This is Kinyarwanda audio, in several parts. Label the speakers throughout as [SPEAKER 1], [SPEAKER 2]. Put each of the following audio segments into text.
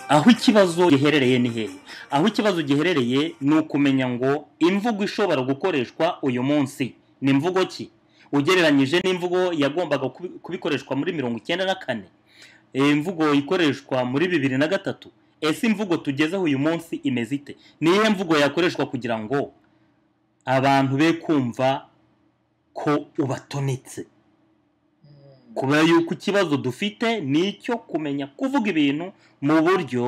[SPEAKER 1] aho ikibazo giherereye ni hehe aho ikibazo giherereye ni ukumenya ngo imvugo ishobora gukoreshwa uyu munsi ni imvugo ki ugereranyije n'imvugo yagombaga kubi- kubikoreshwa muri mirongo icyenda na kane Eh, imvugo ikoreshwa muri bibiri na gatatu ese imvugo tugezeho uyu munsi imeze ite niyo mvugo yakoreshwa kugira ngo abantu be kumva ko ubatonetse kubera yuko ikibazo dufite ni icyo kumenya kuvuga ibintu mu buryo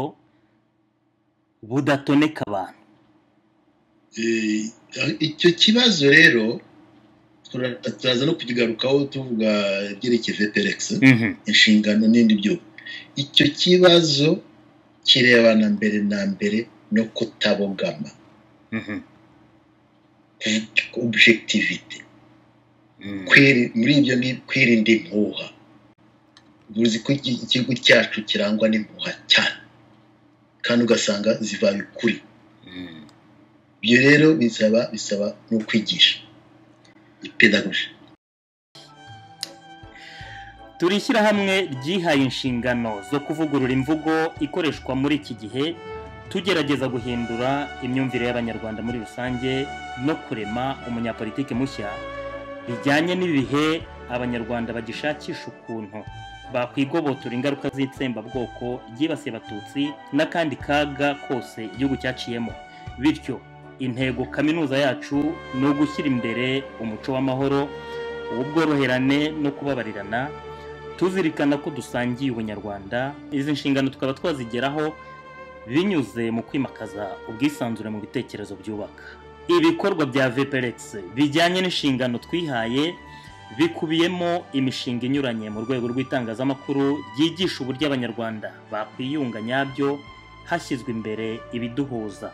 [SPEAKER 1] budatoneka abantu
[SPEAKER 2] Eh, icyo kibazo rero tura- turaza no kukigarukaho tuvuga ibyerekeye veterex inshingano n'indi byubu icyo kibazo kirebana mbere na mbere no kutabogama
[SPEAKER 1] Mhm,
[SPEAKER 2] objectivity
[SPEAKER 1] mhm,
[SPEAKER 2] Kwiri- muri ibyo ni kwirinda impuha uzi ko iki- igihugu cyacu kirangwa n'impuha cyane kandi ugasanga zibaye ukuri
[SPEAKER 1] mhm.
[SPEAKER 2] ibyo rero bisaba bisaba no kwigisha ipedagoji
[SPEAKER 1] turi ishyirahamwe ryihaye inshingano zo kuvugurura imvugo ikoreshwa muri iki gihe tugerageza guhindura imyumvire y'abanyarwanda muri rusange no kurema umunyapolitiki mushya bijyanye n'ibihe abanyarwanda bagishakisha ukuntu bakwigobotora ingaruka z'itsembabwoko ryibasiye abatutsi n'akandi kaga kose igihugu cyaciyemo bityo intego kaminuza yacu ni ugushyira imbere umuco w'amahoro ubworoherane no kubabarirana tuzirikana ko dusangiye ubunyarwanda izi nshingano tukaba twazigeraho binyuze mu kwimakaza ubwisanzure mu bitekerezo byubaka ibikorwa bya vperex bijyanye n'inshingano twihaye bikubiyemo imishinga inyuranye mu rwego rw'itangazamakuru ryigisha uburyo abanyarwanda bakwiyunga nyabyo hashyizwe imbere ibiduhuza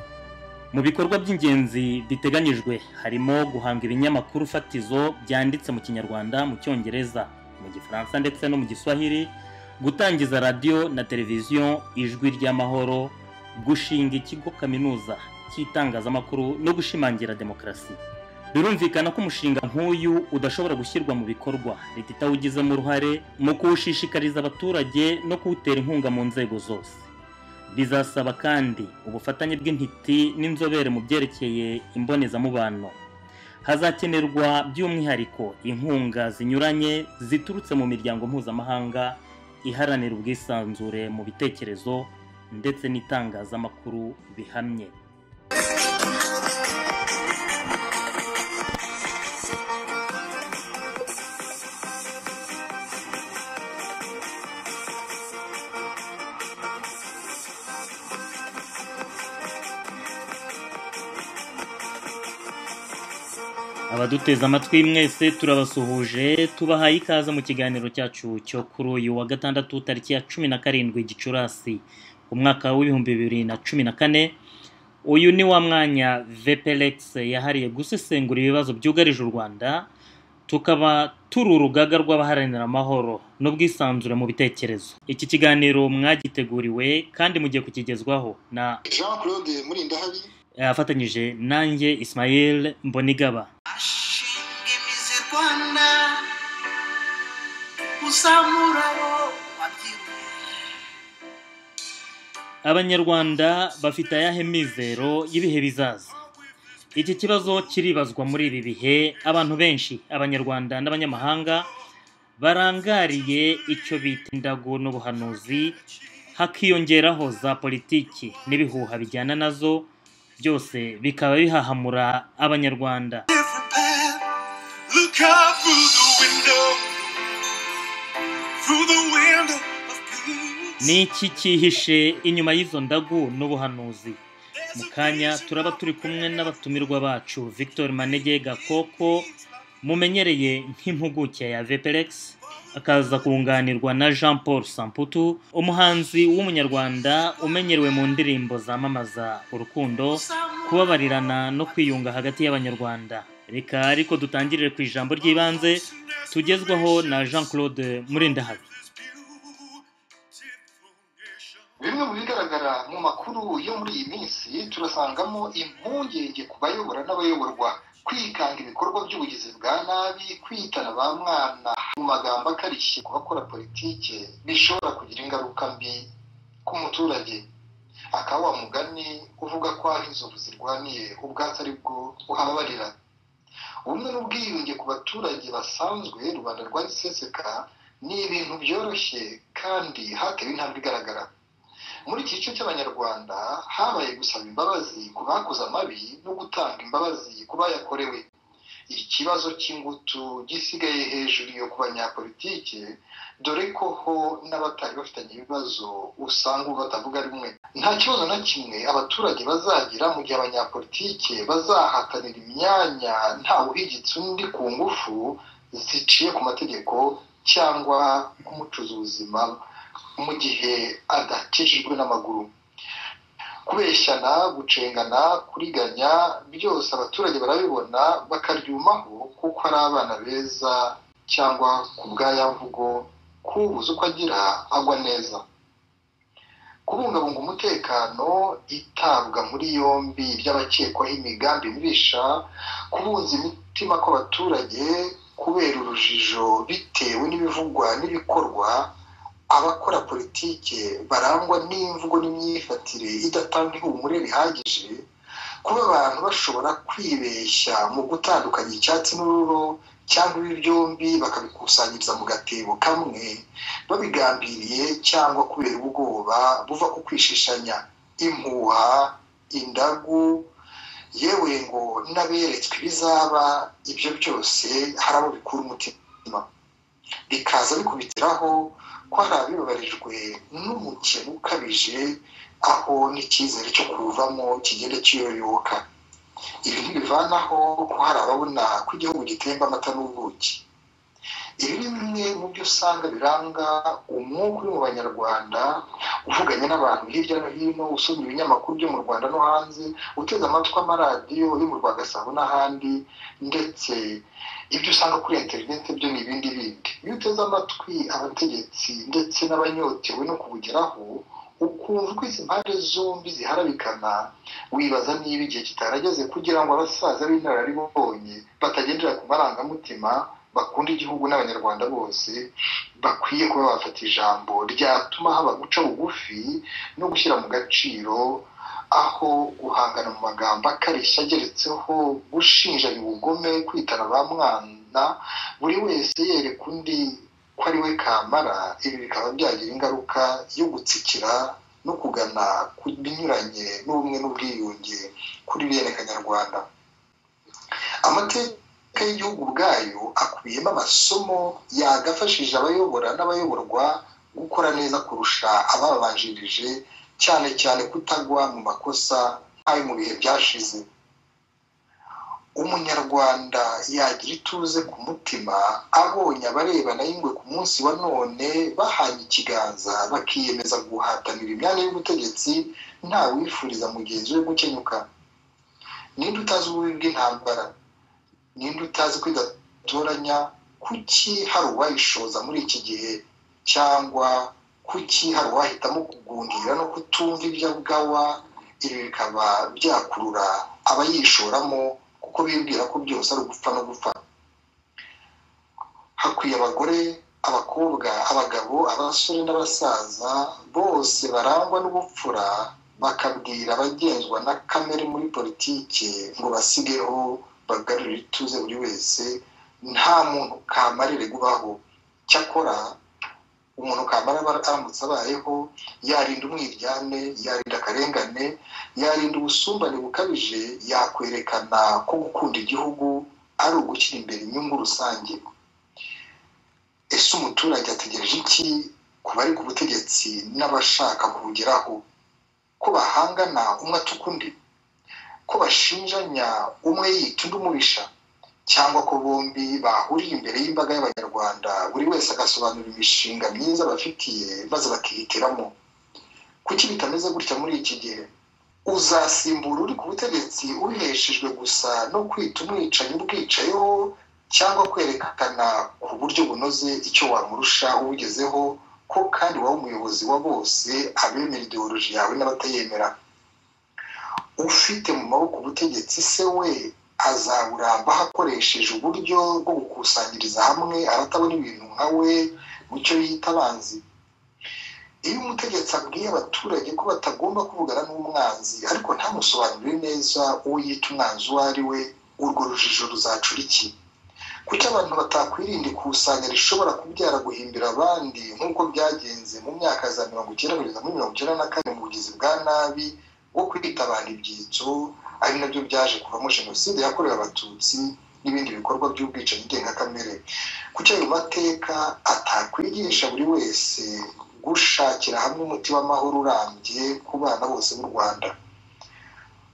[SPEAKER 1] mu bikorwa by'ingenzi biteganyijwe harimo guhanga ibinyamakuru fatizo byanditse mu kinyarwanda mu cyongereza mu gifaransa ndetse no mu giswahili gutangiza radiyo na televiziyo ijwi ry'amahoro gushinga ikigo kaminuza cy'itangazamakuru no gushimangira demokarasi birumvikana ko umushinga nk'uyu udashobora gushyirwa mu bikorwa leta itawugizemo uruhare mu kuwushishikariza abaturage no kuwutera inkunga mu nzego zose bizasaba kandi ubufatanye bw'intiti n'inzobere mu byerekeye imbonezamubano hazakenerwa by'umwihariko inkunga zinyuranye ziturutse mu miryango mpuzamahanga iharanira ubwisanzure mu bitekerezo ndetse n'itangazamakuru bihamye abaduteze amatwi mwese turabasuhuje tubahaye ikaze mu kiganiro cyacu cyo kuri uyu wa gatandatu tariki ya cumi na karindwi gicurasi umwaka w'ibihumbi bibiri na cumi na kane uyu ni wa mwanya vplex yahariye gusesengura ibibazo byugarije u rwanda tukaba turi urugaga rw'abaharanira amahoro n'ubwisanzure mu bitekerezo iki kiganiro mwagiteguriwe kandi mugiye kukigezwaho na
[SPEAKER 3] jean claude murindahabi
[SPEAKER 1] afatanyije nanjye ismail mbonigaba
[SPEAKER 4] ashinga imizi rwanda kuzamura abo wabyiruye
[SPEAKER 1] abanyarwanda bafite ayahe mizero y'ibihe bizaza iki kibazo kiribazwa muri ibi bihe abantu benshi abanyarwanda n'abanyamahanga barangariye icyo bita indago n'ubuhanuzi hakiyongeraho za politiki n'ibihuha bijyana nazo byose bikaba bihahamura abanyarwanda
[SPEAKER 4] different path look out through the window through the window of peace
[SPEAKER 1] ni iki cyihishe inyuma y'izo ndagu n'ubuhanuzi mu kanya turaba turi kumwe n'abatumirwa bacu victor manege gakoko mumenyereye nk'impuguke ya veperex akaza kunganirwa na jean paul samputu umuhanzi w'umunyarwanda umenyerewe mu ndirimbo zamamaza urukundo kubabarirana no kwiyunga hagati y'abanyarwanda reka ariko dutangirire ku ijambo ry'ibanze tugezwaho na jean claude murindahabi
[SPEAKER 3] bimwe mu bigaragara mu makuru yo muri iyi minsi turasangamo impungenge ku bayobora n'abayoborwa kwikanga ibikorwa by'ubugizi bwa nabi kwitana ba mwana mu magambo akarishye ku bakora politike bishobora kugira ingaruka mbi ku muturage
[SPEAKER 5] akaba wa mugani uvuga ko aho inzovu zirwaniye ubwatsi ari bwo uhababarira ubumwe n'ubwiyunge ku baturage basanzwe rubanda rwagiseseka ni ibintu byoroshye kandi hatewe intambwe igaragara muri iki gice cy'abanyarwanda habaye gusaba imbabazi ku bakoze amabi no gutanga imbabazi ku bayakorewe ikibazo cy'ingutu gisigaye hejuru yo ku banyapolitike dore ko ho n'abatari bafitanye ibibazo usanga ubu batavuga rumwe nta kibazo na kimwe abaturage bazagira mu gihe abanyapolitike bazahatanira imyanya ntawe uhigitse undi ku ngufu ziciye ku mategeko cyangwa kumucuza ubuzima mu gihe adakijijwe n'amaguru kubeshyana gucengana kuriganya byose abaturage barabibona bakaryumaho kuko ari abana beza cyangwa ku bw'ayamvugo kubuze uko agira agwa neza kubungabunga umutekano itabwa muri yombi ry'abakekwaho imigambi mibisha kubunza imitima kw'abaturage kubera urujijo bitewe n'ibivugwa n'ibikorwa abakora politike barangwa n'imvugo n'imyifatire idatanga ihumure rihagije kuba abantu bashobora kwibeshya mu gutandukanya icyatsi n'ururo cyangwa ibi byombi bakabikusanyiriza mu gatebo kamwe babigambiriye cyangwa kubera ubwoba buva ku kwishishanya impuha indagu yewe ngo n'aberetswe ibizaba ibyo byose hari abo bikura umutima bikaza bikubitiraho ko hari abibabarijwe n'umukino ukabije aho n'icyizere cyo kuwuvamo kigenda kiyoyoka ibi ntibivanaho ko hari ababona ko igihugu gitemba amata n'ubuki ibi ni bimwe mu byo usanga biranga umwuka uri mu banyarwanda uvuganye n'abantu hirya no hino usoma ibinyamakuru byo mu rwanda no hanze uteze amatwi amaradiyo yo mu rwa gasabo n'ahandi ndetse ibyo usanga kuri interineti byo ni ibindi bindi iyo uteze amatwi abategetsi ndetse n'abanyotewe no kubugeraho ukumva uko izi mpande zombi ziharabikana wibaza niba igihe kitarageze kugira ngo abasaza b'inararibonye batagendera ku marangamutima bakunda igihugu n'abanyarwanda bose bakwiye kuba bafata ijambo ryatuma haba guca bugufi no gushyira mu gaciro aho guhangana mu magambo akarishya ageretseho gushinjanya ubugome kwitana ba mwana buri wese yereka undi ko ari we kamara ibi bikaba byagira ingaruka yo gutsikira no kugana ku binyuranye n'ubumwe n'ubwiyunge kuri bene kanyarwanda amateka amateka y'igihugu ubwayo akubiyemo amasomo yagafashije abayobora n'abayoborwa gukora neza kurusha ababanjirije cyane cyane kutagwa mu makosa nk'ayo mu bihe byashize umunyarwanda yagira ituze ku mutima abonye abarebana y'ingwe ku munsi wa none bahanye ikiganza bakiyemeza guhatanira imyanya y'ubutegetsi nta wifuriza mugenzi we gukenyuka ninde utazi ububi bw'intambara ninde utazi ko idatoranya kuki hari uwayishoza muri iki gihe cyangwa kuki hari uwahitamo kugundira no kutumva iby'abwawa ibi bikaba byakurura abayishoramo kuko bibwira ko byose ari ugupfa no gupfa hakwiye abagore abakobwa abagabo abasore n'abasaza bose barangwa n'ubupfura bakabwira abagenzwa na kamere muri politiki ngo basigeho bagarurira ituze buri wese nta muntu kamarire gubaho cyakora umuntu kamara aramutse abayeho yarinda umwiryane yarinda akarengane yarinda ubusumbane bukabije yakwerekana ko gukunda igihugu ari ugushyira imbere inyungu rusange ese umuturage ategereje iki ku bari ku butegetsi n'abashaka kubugeraho ko bahangana umwe atuka undi ko bashinjanya umwe yita undi umubisha cyangwa ko bombi bahuriye imbere y'imbaga y'abanyarwanda buri wese agasobanura imishinga myiza bafitiye maze bakihitiramo kuki bitameze gutya muri iki gihe uzasimbura uri ku butegetsi uheshejwe gusa no kwita umwicanyi ubwicayeho cyangwa kwerekana ku buryo bunoze icyo wamurusha ubugezeho ko kandi wowe umuyobozi wa bose abemera ideoloji yawe n'abatayemera ufite mu maboko ubutegetsi se we azaburamba akoresheje uburyo bwo gukusanyiriza hamwe aratabona ibintu nka we mu cyo yita abanzi iyo umutegetsi abwiye abaturage ko batagomba kuvugana n'umwanzi ariko ntamusobanurire neza uwo yita umwanzi uwo ari we urwo rujijo ruzacura iki kuki abantu batakwirinda ikusanya rishobora kubyara guhimbira abandi nk'uko byagenze mu myaka za mirongo icyenda kugeza muri mirongo icyenda na kane mu bugizi bwa nabi bwo kwitabana ibyitso ari nabyo byaje kuvamo jenoside yakorewe abatutsi n'ibindi bikorwa by'ubwicanyi ndengakamere kuki ayo mateka atakwigisha buri wese gushakira hamwe umuti w'amahoro urambye ku bana bose b'u rwanda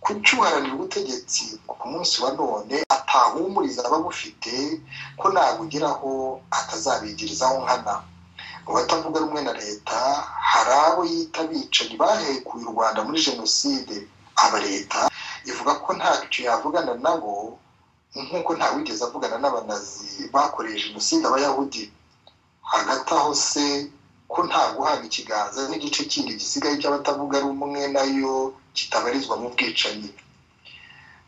[SPEAKER 5] kuki uharanira ubutegetsi ku munsi wa none atahumuriza ababufite ko nabugeraho atazabigirizaho nkana mu batavuga rumwe na leta hari abo yita abicanyi bahekuye u rwanda muri jenoside aba leta ivuga ko ntacyo yavugana nabo nk'uko ntawigeze avugana n'abanazi bakoreye jenoside abayahudi hagati aho se ko nta guhabwa ikiganza n'igice kindi gisigaye cy'abatavuga rumwe nayo kitabarizwa mu bwicanyi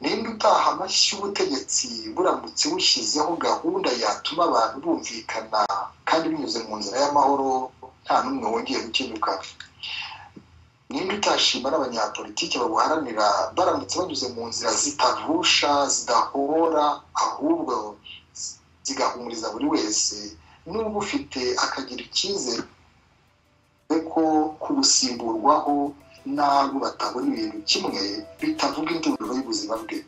[SPEAKER 5] ninde utaha amashyi ubutegetsi buramutse bushyizeho gahunda yatuma abantu bumvikana kandi binyuze mu nzira y'amahoro nta n'umwe wongeye gukenyuka ninde utashima n'abanyapolitiki babuharanira baramutse banyuze mu nzira zitavusha zidahora ahubwo zigahumuriza buri wese n'uba ufite akagira icyizere ko kubusimburwaho n'abo batabona ibintu kimwe bitavuga indunduro y'ubuzima bwe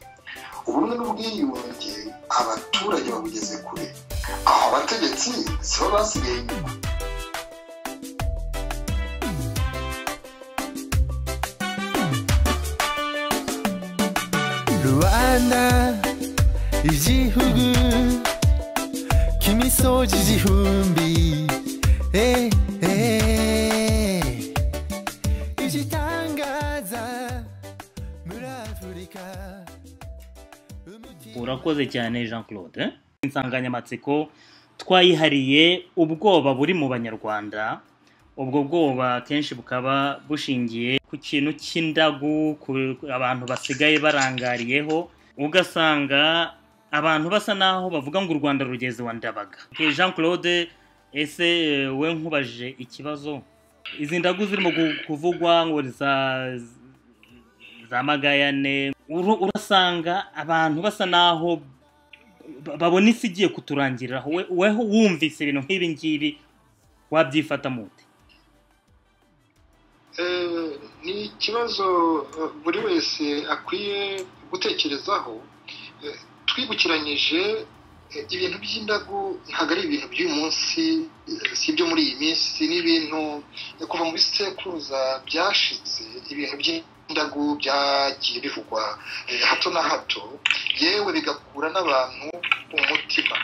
[SPEAKER 5] ubumwe n'ubwiyunge abaturage babugeze kure aho abategetsi si bo basigaye inyuma
[SPEAKER 6] rwanda igihugu cy'imisozi igihumbi eh, eh. igitangaza muri afurika umutima-
[SPEAKER 1] urakoze cyane jean claude eh? insanganyamatsiko twayihariye ubwoba buri mu banyarwanda ubwo bwoba kenshi bukaba bushingiye ku kintu cy'indagu ku abantu basigaye barangariyeho ugasanga abantu basa naho bavuga ngo u rwanda rugeze wa ndabaga Eh, jean claude ese eh, we nkubajije ikibazo izi ndagu zirimo gu- kuvugwa ngo za za magayane uru- urasanga abantu basa naho ba- babona isi igiye kuturangiriraho We- weho wumvise ibintu nk'ibi ngibi wabyifata mute
[SPEAKER 5] Eh, ni ikibazo eh, buri wese akwiye gutekerezaho Eh, twibukiranyije eh, ibintu by'indagu ntabwo ari ibintu by'uyu munsi eh, si ibyo muri iyi minsi ni ibintu eh, kuva mu bisekuruza byashize ibintu by'indagu byagiye bivugwa eh, hato na hato yewe bigakura n'abantu umutima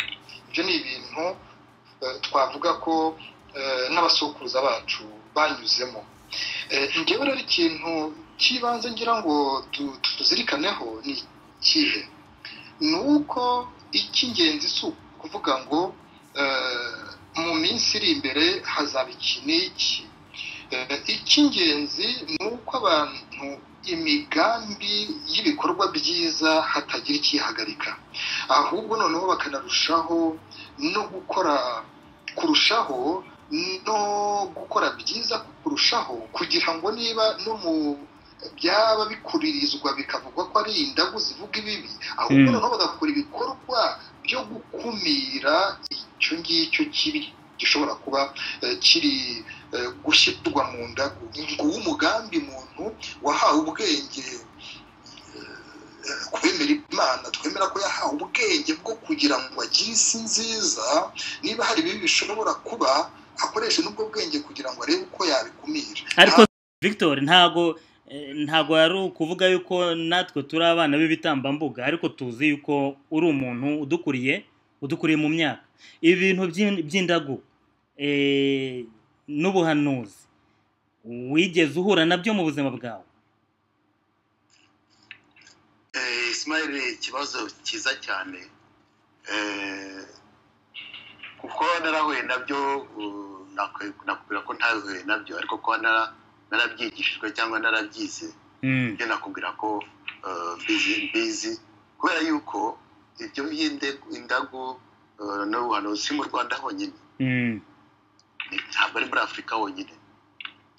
[SPEAKER 5] ibyo ni ibintu eh, twavuga ko eh, n'abasokuruza bacu banyuzemo Eh, njyewe rero ikintu cy'ibanze ngira ngo tu- tuzirikaneho ni ikihe ni uko icy'ingenzi si ukuvuga ngo eh, mu minsi iri imbere hazaba iki n'iki Eh, icy'ingenzi ni uko abantu imigambi y'ibikorwa byiza hatagira ikihagarika ahubwo noneho bakanarushaho no gukora kurushaho no gukora byiza kurushaho kugira ngo niba no mu byaba bikuririzwa bikavugwa ko ari indagu zivuga ibibi ahubwo
[SPEAKER 1] Mm.
[SPEAKER 5] noneho bagakora ibikorwa byo gukumira icyo ngicyo kibi gishobora kuba eh, kiri eh, gushyirwa mu ndagu nguwo umugambi muntu wahawe ubwenge eh, kubemera imana twemera ko yahawe ubwenge bwo kugira ngo agire isi nziza niba hari ibibi bishobora kuba akoreshe n'ubwo bwenge kugira ngo arebe uko yabikumira
[SPEAKER 1] ariko victor ntago eh, ntago yari ukuvuga yuko natwe turi abana b'ibitambambuga ariko tuzi yuko uri umuntu udukuriye udukuriye mu myaka ibi bintu by'in- by'indagu eh, n'ubuhanuzi wigeze uhura nabyo mu buzima bwawe
[SPEAKER 7] Eh, Ismail ikibazo cyiza cyane Eh, kuko narahuye nabyo uh, nakwe- nakubwira ko ntahuye nabyo ariko kuba nara- narabyigishijwe cyangwa narabyize
[SPEAKER 1] Mm.
[SPEAKER 7] ibyo nakubwira ko eh, mbizi mbizi kubera yuko ibyo by'inde- indagu eh, n'ubuhanuzi si mu rwanda honyine
[SPEAKER 1] Mm.
[SPEAKER 7] Ni- ntabwo ari muri afurika honyine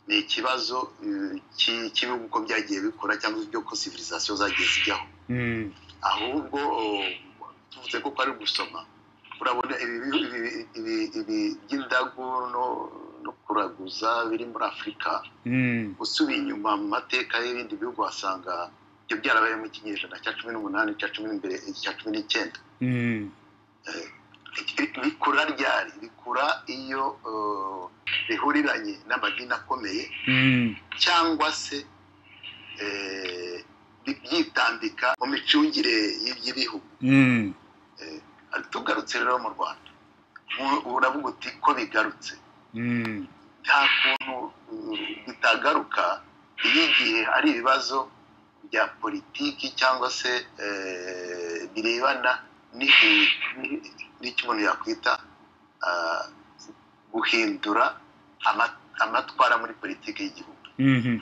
[SPEAKER 5] ni ikibazo eh, ki- cy'ibihugu uko byagiye bikora cyangwa ibyo ko civilisation zagiye zijyaho
[SPEAKER 1] Mm,
[SPEAKER 5] ahubwo oh, tuvuze ko kwari gusoma urabona ibi bihugu- ibi- ibi- ibi by'indagu no- no kuraguza biri muri afurika
[SPEAKER 1] mm,
[SPEAKER 5] usubiye inyuma mu mateka y'ibindi bihugu wasanga ibyo byarabaye mu kinyejana cya cumi n'umunani cya cumi n'imbere cya cumi n'icyenda
[SPEAKER 1] mm,
[SPEAKER 5] bikura ryari bikura iyo eh, bihuriranye n'amadini akomeye
[SPEAKER 1] mm,
[SPEAKER 5] cyangwa se eh, bi- byitambika mu micungire y- y'ibihugu
[SPEAKER 1] mm,
[SPEAKER 5] Ari- tugarutse rero mu rwanda mu- uravuga uti ko bigarutse
[SPEAKER 1] mm,
[SPEAKER 5] nta kuntu uh, bitagaruka iyo igihe hari ibibazo bya politiki cyangwa se eh, birebana n'ihi- n'i- n'icyo umuntu yakwita ah, guhindura ama- amatwara muri politiki y'igihugu
[SPEAKER 1] mhm,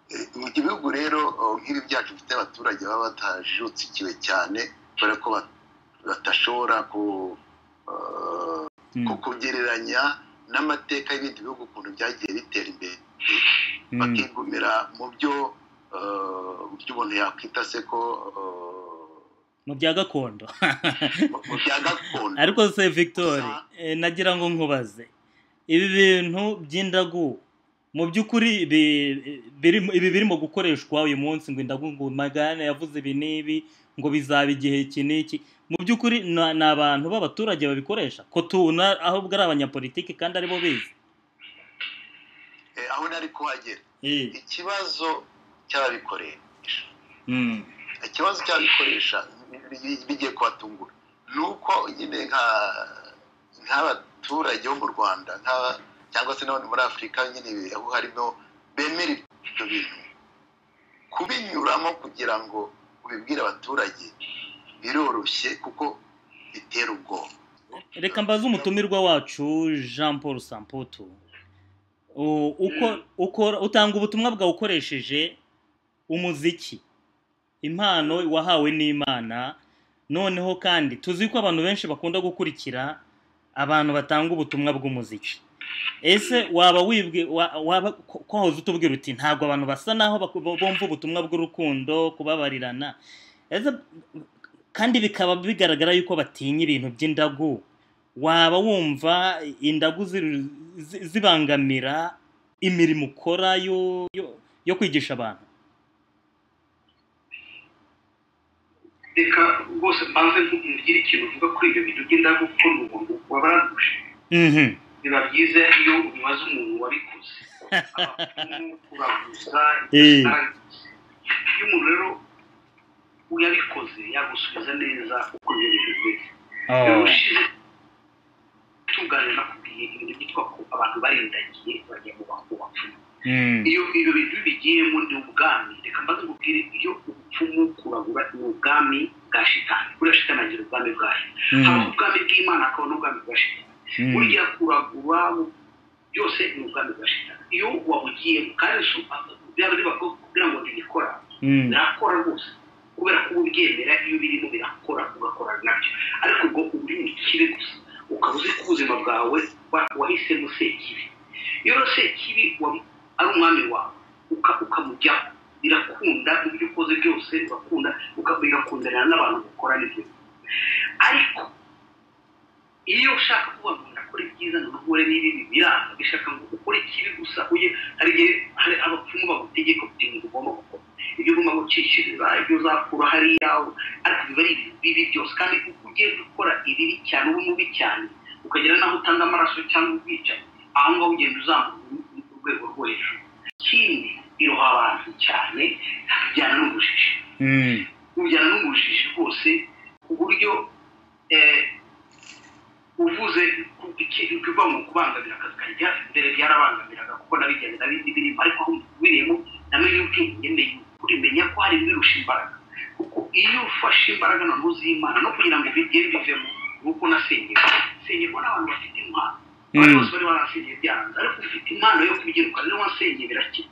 [SPEAKER 5] Eh, mu gihugu rero oh, nk'ibi byacu bifite abaturage baba batajutsikiwe cyane kubera ko ba- badashobora ku eh, ku
[SPEAKER 1] mm,
[SPEAKER 5] kugereranya n'amateka y'ibindi bihugu ukuntu byagiye bitera imbere
[SPEAKER 1] mm,
[SPEAKER 5] bakigumira mu byo eh, mu byo umuntu yakwita se ko
[SPEAKER 1] mu bya gakondo
[SPEAKER 5] eh, mu- mu bya gakondo
[SPEAKER 1] ariko se victor
[SPEAKER 5] Gusa-
[SPEAKER 1] eh, nagira ngo nkubaze ibi bintu by'indagu mu by'ukuri bi- birimo- ibi birimo gukoreshwa uyu munsi ngo indagu ngo magana yavuze ibi n'ibi ngo bizaba igihe iki n'iki mu by'ukuri na- ni abantu b'abaturage babikoresha ko tubona ahubwo ari abanyapolitiki kandi aribo bizi
[SPEAKER 5] Eh, aho nari kuhagera
[SPEAKER 1] Eh,
[SPEAKER 5] ikibazo cy'ababikoresha
[SPEAKER 1] mm,
[SPEAKER 5] ikibazo cy'ababikoresha bi- bigiye kubatungura ni uko nyine nka- nk'abaturage bo mu rwanda nka- cyangwa se n'abandi muri afurika nyine aho harimo bemera ibyo bintu kubinyuramo kugira ngo ubibwire abaturage biroroshye kuko bitera ubwoba
[SPEAKER 1] reka mbaze umutumirwa wacu jean paul samputu U- uko ukora utanga ubutumwa bwawe ukoresheje umuziki impano wahawe n'imana noneho kandi tuzi ko abantu benshi bakunda gukurikira abantu batanga ubutumwa bw'umuziki ese waba wibwe wa- waba ko- ko wahoze utubwira uti ntabwo abantu basa naho baku- bumva ubutumwa bw'urukundo kubabarirana ese kandi bikaba bigaragara yuko batinya ibintu by'indagu waba wumva indagu ziri- zi- zibangamira imirimo ukora yo yo- yo kwigisha abantu
[SPEAKER 8] reka rwose mbanze mbwire ikintu uvuga kuri ibyo bintu by'indagu kuko ni umuntu wabaranguje
[SPEAKER 1] Mhm.
[SPEAKER 8] biba byiza iyo ubibaza umuntu wabikoze abapfumu kuraguza
[SPEAKER 1] Eh.
[SPEAKER 8] imitarangizi iyo umuntu rero yabikoze yagusubiza neza uko ibyo bintu bimeze rero ushize tungane nakubwiye ibintu byitwa ko abantu barindagiye bajya mu bantu bapfumu
[SPEAKER 1] Mm.
[SPEAKER 8] iyo ibyo bintu bigiyemo ni ubwami reka mbaze nkubwire iyo ubupfumu kuragura ni ubwami bwa shitani buriya shitani agira ubwami bwayo habaho
[SPEAKER 1] Mm.
[SPEAKER 8] ubwami bw'imana hakaba n'ubwami bwa shitani
[SPEAKER 1] Mm.
[SPEAKER 8] burya kuragura byose ni ubwami bwa shitani iyo wabugiyemo kandi si byaba biba kugira ngo ntibikora
[SPEAKER 1] Mm.
[SPEAKER 8] birakora rwose kubera ko ubyemera iyo birimo birakora ugakora nabyo ariko ubwo uba uri mu kibi gusa ukaba uzi ko ubuzima bwawe wa- wahisemo sekibi iyo rero sekibi wa- ari umwami wawe uka- ukamujyaho birakunda mu byo ukoze byose urakunda uka- bigakundanira n'abantu bakora n'ibyo ariko iyo ushaka kuba umuntu akora ibyiza ngo uhure n'ibibi biranga bishaka ngo ukore ikibi gusa ujye hari igihe hari abapfumu bagutegeka kuti ngo ugomba gukora ibyo ugomba gucishiriza ibyo uzakura hariya ariko biba ari ibintu bibi byose kandi uko ugenda ukora ibibi cyane uba mubi cyane ukagera n'aho utanga amaraso cyangwa ubwica aho ngaho ugenda uzamura uru- urwego rwo hejuru ikindi biroha abantu cyane bijyana n'ubujiji
[SPEAKER 1] Mm.
[SPEAKER 8] bijyana n'ubujiji rwose ku buryo eh, uvuze ku- iki- ikiva mu kubangamira akazi kanjye mbere byarabangamiraga kuko nabijyanye na bindi birimo ariko aho birimo namenye ubwenge menya ukuri menya ko hari ibirusha imbaraga kuko iyo ufashe imbaraga na z'imana no kugira ngo bigende bivemo nuko nasengerwa sengerwa n'abantu bafite impano abandi
[SPEAKER 1] Mm.
[SPEAKER 8] bose bari barasengeye byanze ariko ufite impano yo kubyiruka niyo wasengeye birakira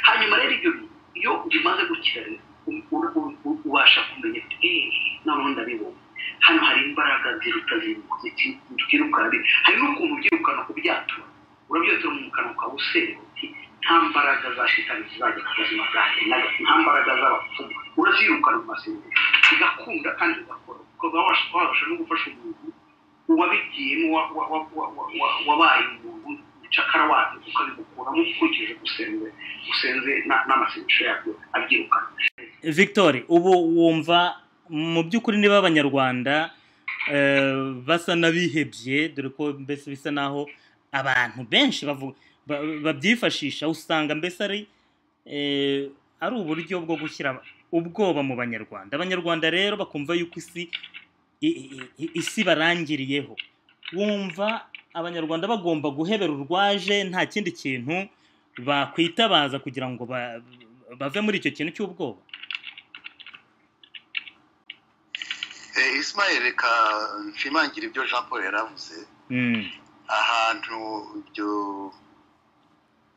[SPEAKER 8] hanyuma rero ibyo bintu iyo bimaze gukira rero u- u- u- u- ubasha kumenya ati eee noneho ndabibona hano hari imbaraga ziruta ziri- zitwirukana bi- hari n'ukuntu ubyirukana kubyatura urabyatura mu kanwa kawe usenga uti nta nta mbaraga za shitani zizajya ku buzima bwanjye na- nta mbaraga z'abapfumu urazirukana mu masengero ugakunda kandi ugakora ukaba wabasha wabasha no gufasha umuntu uwabigiye n'uwa- wa- wa- wa- wa- wa- wabaye umuntu ucakara wabyo ukabimukuramo ukurikije gusenze usenze na- n'amasengesho yabyo abyirukana
[SPEAKER 1] victor ubu wumva mu by'ukuri niba abanyarwanda eh, basa n'abihebye dore ko mbese bisa naho abantu benshi bavu- ba- babyifashisha usanga mbese ari eh, ari uburyo bwo gushyira ubwoba mu banyarwanda abanyarwanda rero bakumva yuko isi i- i- i- isi barangiriyeho wumva abanyarwanda bagomba guhebera urwaje nta kindi kintu bakwitabaza kugira ngo ba- bave muri icyo kintu cy'ubwoba
[SPEAKER 5] Eh, Ismael reka nshimangire ibyo Jean Paul yaravuze
[SPEAKER 1] Mm.
[SPEAKER 5] ahantu ibyo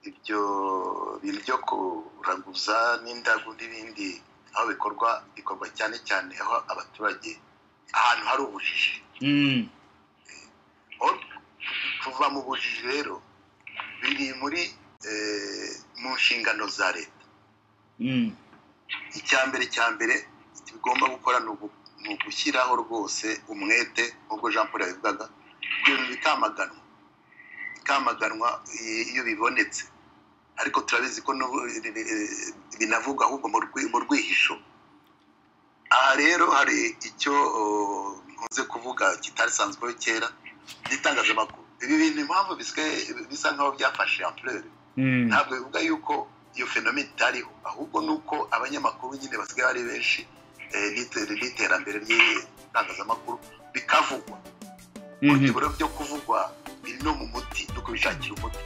[SPEAKER 5] ibyo bintu byo kuraguza n'indagu n'ibindi aho bikorwa bikorwa cyane cyane aho abaturage ahantu hari ubujiji
[SPEAKER 1] Mm.
[SPEAKER 5] Aho kuva mu bujiji rero biri muri eh, mu nshingano za leta
[SPEAKER 1] Mm.
[SPEAKER 5] icya mbere cya mbere tugomba gukora ni ugu- ni ugushyiraho rwose umwete nk'ubwo jean paul yabivugaga ibyo bintu bikamaganwa bikamaganwa i- iyo bibonetse ariko turabizi ko n'ubu, eh, eh, binavugwa ahubwo mu rwi- mu rwihisho aha rero hari icyo oh, nkunze kuvuga kitarisanzweho kera n'itangazamakuru ibi bintu impamvu bisigaye bisa nk'aho byafashe ampleur
[SPEAKER 1] Mm.
[SPEAKER 5] ntabwo bivuga yuko iyo fenomena itariho ahubwo ni uko abanyamakuru nyine basigaye ari benshi eh, n'ite- n'iterambere ry'itangazamakuru bikavugwa
[SPEAKER 1] Mhm.
[SPEAKER 5] ibura byo kuvugwa biri no mu muti no kubishakira umuti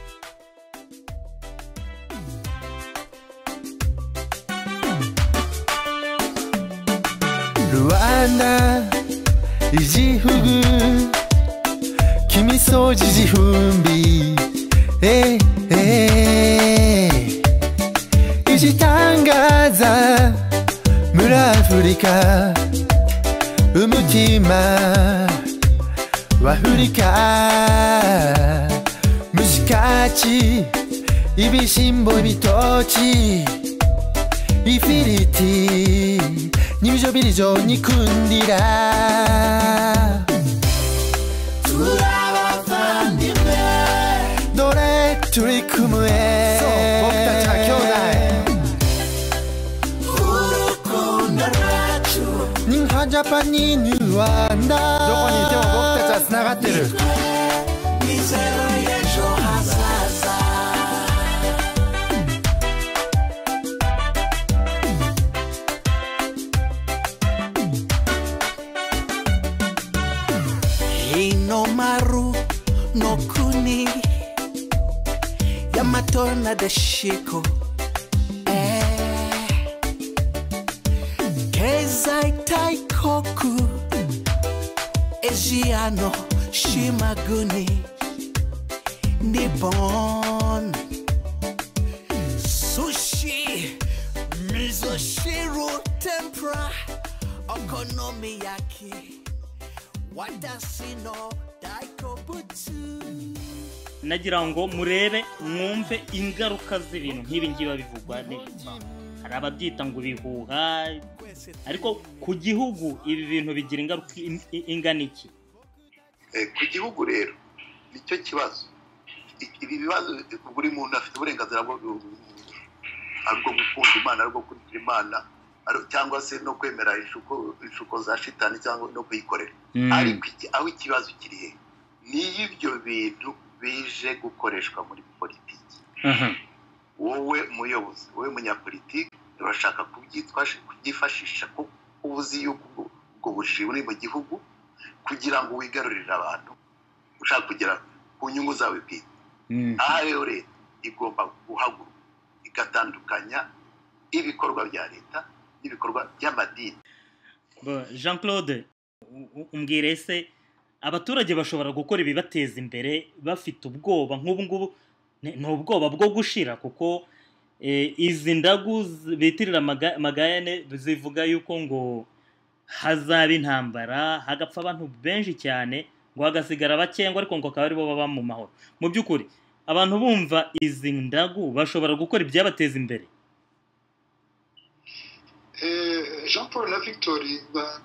[SPEAKER 6] Rwanda igihugu k'imisozi igihumbi eh, eh. igitangaza muri afurika umutima wahurika mu gikaki ibishyimbo bitoki ifiriti n'ibiryo biryo nyikundira turabavandimwe dore turi kumwe urukundo rwacu ni nka japani ni rwanda mizeru y'ejo hazaza
[SPEAKER 9] Hinomaru no kuni Yamato na dashiko Eh. Keizai taikoku Ejiano shimaguni Nippon Sushi Mizoshiro tempura Okonomiyaki Watashi no daikobutsu
[SPEAKER 1] nagira ngo murebe mwumve ingaruka z'ibintu nk'ibi ngibi bivugwa ni- hari ababyita ngo ibihuha ariko ku gihugu ibi bintu bigira ingaruka in- in- ingana iki
[SPEAKER 5] Eh, ku gihugu rero nicyo kibazo I- ibi bibazo buri muntu afite uburenganzira bwo ari ubwo gukunda imana ari ubwo kurikira imana ari- cyangwa se no kwemera inshuko inshuko za shitani cyangwa no kuyikorera ariko iki- aho ikibazo kiri he ni iyo ibyo bintu bije gukoreshwa muri politiki
[SPEAKER 1] Aha.
[SPEAKER 5] wowe muyobozi wowe munyapolitiki urashaka kubyitwa- kubyifashisha kuko uba uzi yuko ubwo- ubwo bujiji buri mu gihugu kugira ngo wigarurire abantu ushaka kugera ku nyungu zawe bwite aha rero leta igomba guhaguruka igatandukanya ibikorwa bya leta n'ibikorwa by'amadini
[SPEAKER 1] Bo, jean claude u- u- umbwire ese abaturage bashobora gukora ibibateza imbere bafite ubwoba nk'ubu ngubu ni ni ubwoba bwo gushira kuko eh, izi ndagu z- bitirira amaga- amagayane zivuga yuko ngo hazaba intambara hagapfa abantu benshi cyane ngo hagasigara abakengwa ariko ngo akaba aribo baba mu mahoro mu by'ukuri abantu bumva izi ndagu bashobora gukora ibyabateza imbere
[SPEAKER 3] Eh, jean paul na victori ba-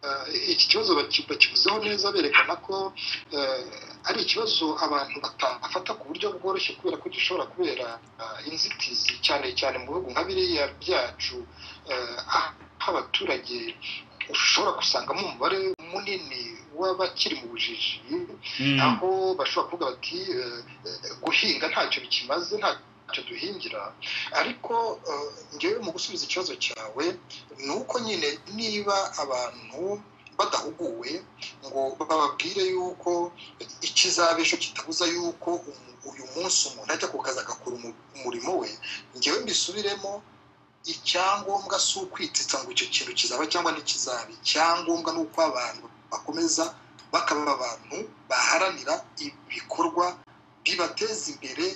[SPEAKER 3] eh, iki kibazo baki- bakivuzeho neza berekana ko eh, ari ikibazo abantu batafata ku buryo bworoshye kubera ko gishobora kubera eh, inzitizi cyane cyane mu bihugu nka biriya byacu eh, aho abaturage ushobora gusangamo umubare munini w'abakiri mu bujiji aho bashobora kuvuga bati eh, eh, guhinga ntacyo bikimaze ntacyo duhingira ariko eh, ngewe mu gusubiza ikibazo cyawe ni uko nyine niba abantu badahuguwe ngo bababwire yuko ikizaba ejo kitabuza yuko umu- uyu munsi umuntu ajya ku kazi agakora umu- umurimo we ngewe mbisubiremo icyangombwa si ukwitsitsa ngo icyo kintu kizaba cyangwa ntikizaba icyangombwa ni uko abantu bakomeza bakaba abantu baharanira ibikorwa bibateza imbere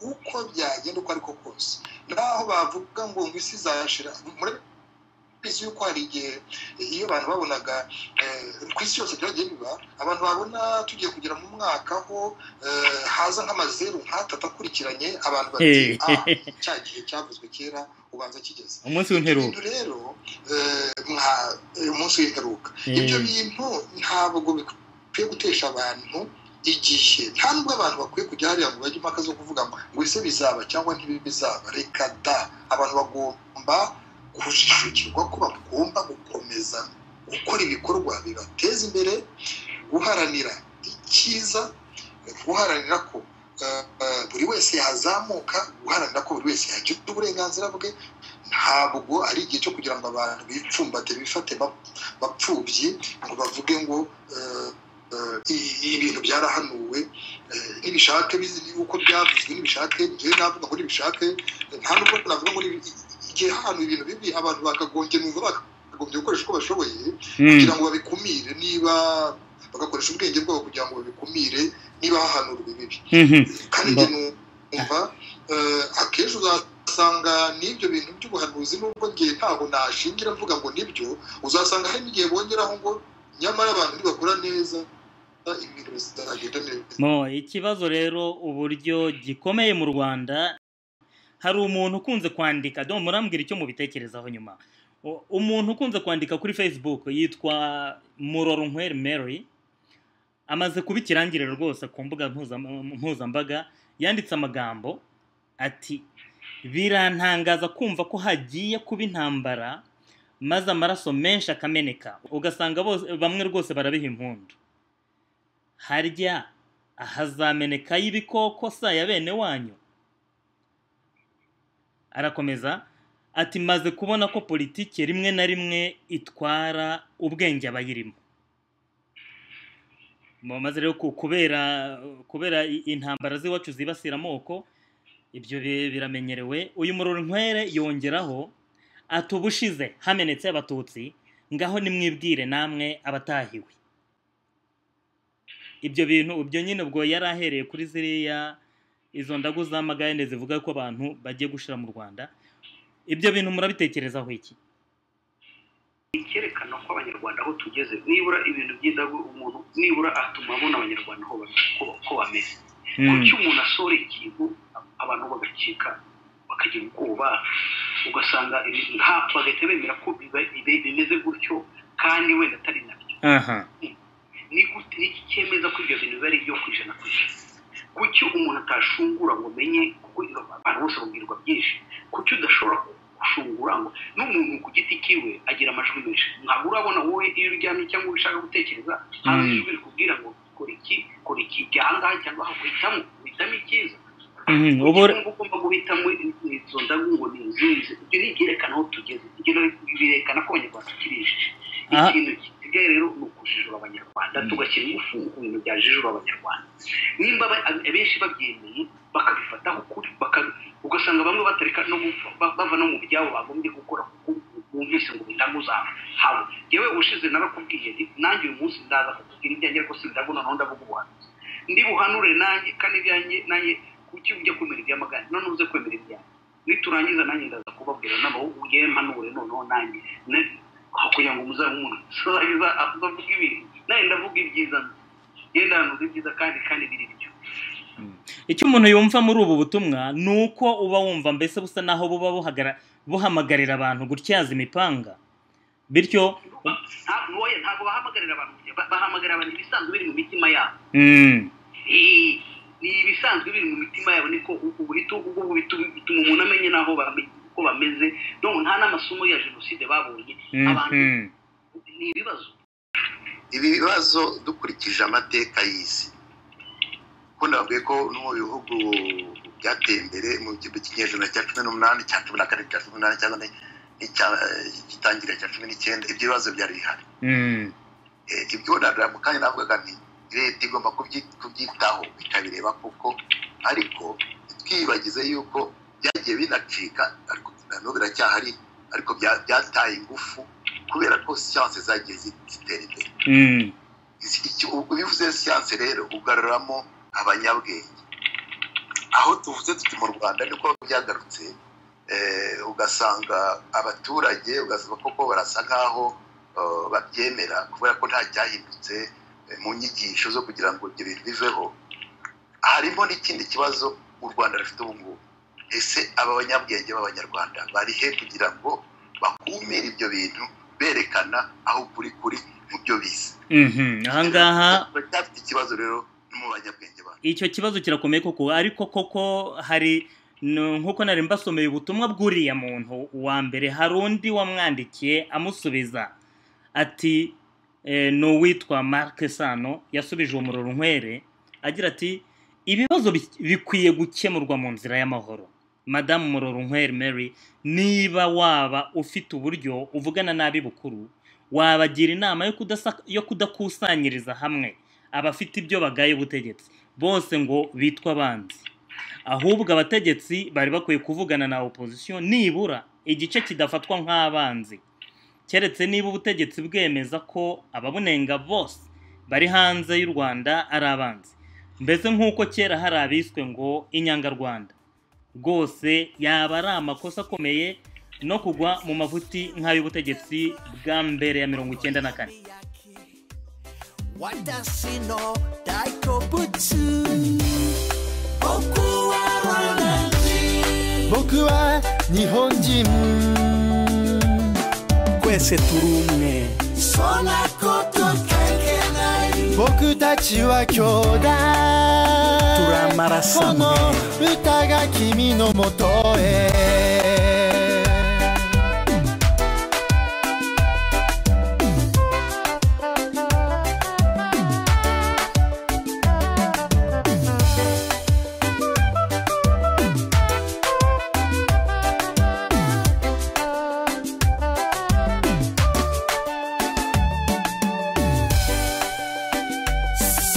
[SPEAKER 3] uko byagenda uko ariko kose naho bavuga ngo ngo isi izashira murabizi yuko hari igihe iyo abantu babonaga eh, ku isi yose byagiye biba abantu babona tugiye kugera mu mwaka ho eh, haza nk'amazeru nk'atatu akurikiranye abantu bati ah cya gihe cyavuzwe kera ubanza kigeze
[SPEAKER 1] umunsi w'imperuka
[SPEAKER 3] ibyo rero eh, mwa- eh, umunsi w'imperuka
[SPEAKER 1] Eh.
[SPEAKER 3] ibyo bintu ntabwo bikwiye gutesha abantu igihe nta nubwo abantu bakwiye kujya hariya ngo bajye impaka zo kuvuga ngo ngo ese bizaba cyangwa ntibizaba reka da abantu bagomba kujijukirwa ko bagomba gukomeza gukora ibikorwa bibateza imbere guharanira icyiza guharanira ko eh, eh, buri wese yazamuka guharanira ko buri wese yagira uburenganzira bwe ntabwo ari igihe cyo kugira ngo abantu bipfumbate bifate bap- bapfubyi ngo bavuge ngo eh, eh, i- ibintu byarahanuwe eh, nibishake bizi- uko byavuzwe nibishake njyewe navuga ngo nibishake eh, nta nubwo navuga ngo nibi- igihe hano ibintu bibi abantu bakagombye numva bakagombye gukoresha uko bashoboye kugira ngo babikumire niba bagakoresha ubwenge bwabo kugira ngo babikumire niba hahanurwa ibibi kandi njye numva eh, akenshi uzasanga n'ibyo bintu by'ubuhanuzi nubwo njye ntabwo nashingira mvuga ngo nibyo uzasanga hari n'igihe bongeraho ngo nyamara abantu ntibakora neza eh, ibintu bizagenda neza
[SPEAKER 1] mo ikibazo rero uburyo gikomeye mu rwanda hari umuntu ukunze kwandika do murambwira icyo mubitekerezaho nyuma U- umuntu ukunze kwandika kuri facebook yitwa murorunkweri mary amaze kuba ikirangirire rwose ku mbuga mpuza- mpuzambaga yanditse amagambo ati birantangaza kumva ko hagiye kuba intambara maze amaraso menshi akameneka ugasanga bose bamwe rwose barabiha impundu harya ahazamenekayo ibikoko sa ya bene wanyu arakomeza ati maze kubona ko politiki rimwe na rimwe itwara ubwenge abayirimo Mu- maze rero ku- kubera kubera i- intambara z'iwacu zibasira amoko ibyo bi- biramenyerewe uyu murorunkwere yongeraho ati ubushize hamenetse abatutsi ngaho nimwibwire namwe abatahiwe ibyo bintu ibyo nyine ubwo yari ahereye kuri ziriya izo ndagu z'amagare zivuga ko abantu bagiye gushira mu rwanda ibyo bintu murabitekerezaho iki
[SPEAKER 8] icyerekana ko abanyarwanda aho tugeze nibura ibintu by'indagu umuntu nibura atuma abona abanyarwanda aho ba- ko- ko bameze kuki umuntu asora ikintu abantu bagacika bakagira ubwoba ugasanga ibintu nta bagahita bemera ko biba- bibe- bimeze gutyo kandi wenda atari nabyo
[SPEAKER 1] aha
[SPEAKER 8] ni gute ni iki cyemeza ko ibyo bintu biba ari ibyo ku ijana ku ijana kuki umuntu atashungura ngo amenye kuko abantu bose babwirwa byinshi kuki udashobora gushungura ngo n'umuntu ku giti kiwe agira amajwi menshi ntabwo urabona wowe iyo uryamye cyangwa ushaka gutekereza hari
[SPEAKER 1] Mm.
[SPEAKER 8] ijwi rikubwira ngo kora iki kora iki jya ahangaha cyangwa aha uhitamo uhitamo icyiza
[SPEAKER 1] Mhm,
[SPEAKER 8] Kuki
[SPEAKER 1] ubure-
[SPEAKER 8] wumva ugomba guhitamo izo ndagu ngo ni izizi ibyo ni ibyerekana aho tugeze ibyo birerekana ko abanyarwanda tukiri injiji
[SPEAKER 1] Aha.
[SPEAKER 8] ikintu gisigaye rero ni ukujijura abanyarwanda tugashyira ingufu ku bintu byajijura abanyarwanda nimba aba- abenshi babyemeye bakabifataho ukuri baka- ugasanga bamwe batareka no gupfa ba- bava no mu byabo bagombye gukora kuko bumvise ngo indagu zabo haba yewe ubushize narakubwiye nti nanjye uyu munsi ndaza kukubwira ibyanjye ariko si indagu noneho ndavuga ubuhanuzi ndibuhanure nanjye kandi ibyanjye nanjye kuki ujya kwemera iby'amagana none uze kwemera ibyanjye niturangiza nanjye ndaza kubabwira n'aho ugiye mpanure noneho nanjye Ne- aho kugira ngo muzamuhe azavuga ibintu nanjye ndavuga ibyiza yenda hanuza ibyiza kandi kandi biri byo
[SPEAKER 1] icyo umuntu yumva muri ubu butumwa ni uko uba wumva mbese busa naho buba buhagara- buhamagarira abantu gutyaza imipanga bityo
[SPEAKER 8] nta- ntoya ntabwo bahamagarira abantu kujya- ba- bahamagara abantu ibisanzwe biri mu mitima yabo
[SPEAKER 1] mm,
[SPEAKER 8] Eh, ni ibisanzwe biri mu mitima yabo niko ubwo bituma umuntu amenya n'aho bame- uko bameze none nta n'amasomo ya jenoside babonye abantu
[SPEAKER 1] mhm,
[SPEAKER 8] ni ibibazo
[SPEAKER 5] ibi bibazo dukurikije amateka y'isi ko nababwiye ko no mu bihugu byateye imbere mu gihumbi cy'inyejana cya cumi n'umunani cya cumi na kane cya cumi n'umunani cya kane n'icya gitangira cya cumi n'icyenda ibyo bibazo byari bihari
[SPEAKER 1] mm,
[SPEAKER 5] Eh, ibyo nabwira mu kanya navugaga nti leta igomba kubyi- kubyitaho ikabireba kuko ariko twibagize yuko byagiye binacika ariko na n'ubu biracyahari ariko bya- byataye ingufu kubera ko siyanse zagiye zi- zitera imbere
[SPEAKER 1] mm,
[SPEAKER 5] Izi- icyo- ubwo bivuze siyanse rero ugaruramo abanyabwenge aho tuvuze tuti mu rwanda niko byagarutse eh, ugasanga abaturage ugasanga koko barasa nk'aho eh, babyemera kubera ko nta cyahindutse eh, mu nyigisho zo kugira ngo ibyo bintu biveho harimo n'ikindi kibazo u rwanda rufite ubu ngubu ese aba banyabwenge b'abanyarwanda bari he kugira ngo bakumire ibyo bintu berekana aho kuri kuri mu byo bize
[SPEAKER 1] mhm. ahangaha
[SPEAKER 5] baracyafite ikibazo rero no mu banyabwenge bacu
[SPEAKER 1] icyo kibazo kirakomeye koko ariko koko hari n- nk'uko nari mbasomeye ubutumwa bw'uriya muntu wa mbere hari undi wamwandikiye amusubiza ati eh, ni uwitwa marike sano yasubije uwo muriro nkwere agira ati ibibazo bi- bikwiye gukemurwa mu nzira y'amahoro madamu muroro nkwere mary niba waba ufite uburyo uvugana n'abi bukuru wabagira inama yo kudasa- yo kudakusanyiriza hamwe abafite ibyo bagaye ubutegetsi bose ngo bitwa abanzi ahubwo abategetsi bari bakwiye kuvugana na opozisiyo nibura igice kidafatwa nk'abanzi keretse niba ubutegetsi bwemeza ko ababunenga bose bari hanze y'u rwanda ari abanzi mbese nk'uko kera hari abiswe ngo inyangarwanda rwose yaba ari amakosa akomeye no kugwa mu mavuti nk'ay'ubutegetsi bwa mbere ya mirongo icyenda na kane
[SPEAKER 9] Wadasi no daikobutsu Boku wa Ronanji
[SPEAKER 6] 僕は日本人
[SPEAKER 10] twese turi umwe
[SPEAKER 9] Sona koto kankenai
[SPEAKER 6] 僕たちは兄弟
[SPEAKER 10] turi amaraso
[SPEAKER 6] この
[SPEAKER 10] amwe
[SPEAKER 6] 歌が君のもとへ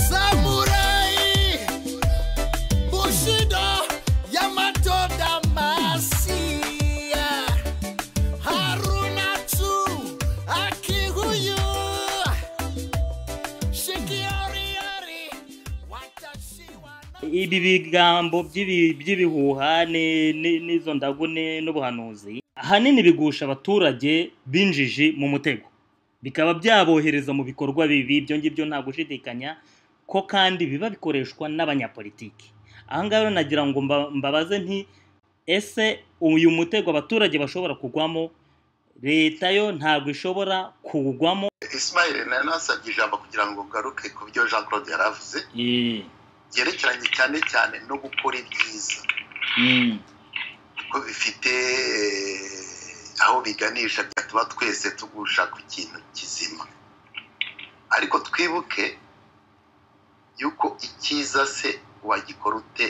[SPEAKER 9] サムライ武士道大和魂春夏秋冬四季折々私は何
[SPEAKER 1] ibi bigambo by'ibi- by'ibihuha ni- ni- n'izo ndagune n'ubuhanuzi ahanini bigusha abaturage b'injiji mu mutego bikaba byabohereza mu bikorwa bibi ibyo ngibyo nta gushidikanya ko kandi biba bikoreshwa n'abanyapolitiki aha ngaha rero nagira ngo mba- mbabaze nti ese uyu mutego abaturage bashobora kugwamo leta yo ntabwo ishobora kuwugwamo
[SPEAKER 5] ismail nayo nasabye ijambo kugira ngo ngaruke ku byo jean claude yari avuze byerekeranye cyane cyane no gukora ibyiza kuko bifite eh, aho biganisha byatuba twese tugusha ku kintu kizima ariko twibuke yuko icyiza se wagikora ute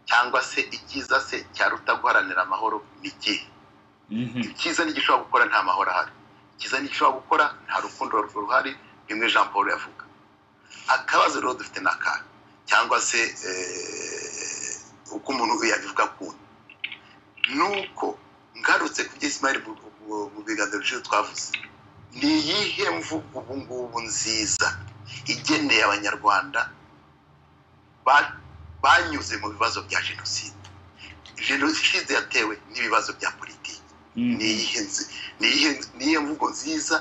[SPEAKER 5] cyangwa se icyiza se cyaruta guharanira amahoro ni ikihe icyiza ntigishobora gukora nta mahoro ahari icyiza ntigishobora gukora nta rukundo ruhari bimwe jean paul yavuga akabazo rero dufite ni aka cyangwa se eh, uko umuntu yabivuga kundi ni uko ngarutse ku byo isimari mu biganza biciro twavuze ni iyihe mvugo ubu ngubu nziza igeneye abanyarwanda ba- banyuze mu bibazo bya jenoside jenoside yatewe n'ibibazo bya politiki ni iyihe nzi- ni iyihe- ni iyihe mvugo nziza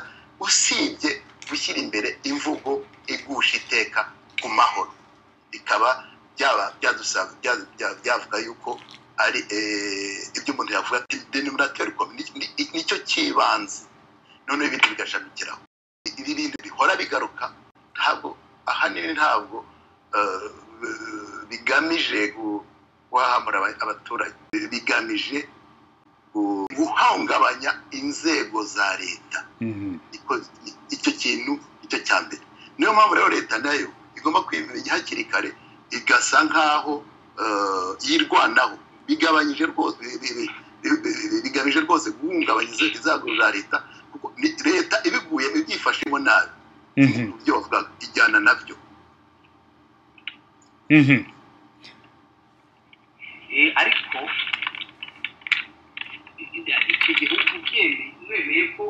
[SPEAKER 5] usibye gushyira imbere imvugo igusha iteka ku mahoro bikaba byaba byadusaba byavuga yuko ari ibyo umuntu yavuga ati deni muri telecom nicyo cy'ibanze noneho ibindi bigashamikiraho ibi bindi bihora bigaruka ntabwo ahanini ntabwo bigamije guhahamura abaturage bigamije guhungabanya inzego za leta icyo kintu nicyo cya mbere niyo mpamvu rero leta nayo igomba kwimenya hakiri kare igasa nk'aho yirwanaho bigabanyije rwose bigamije rwose guhungabanya inzego za leta kuko leta ibiguye ibyifashemo nabi ibyo bavuga ijyana nabyo
[SPEAKER 8] ariko iki gihugu byemeye ko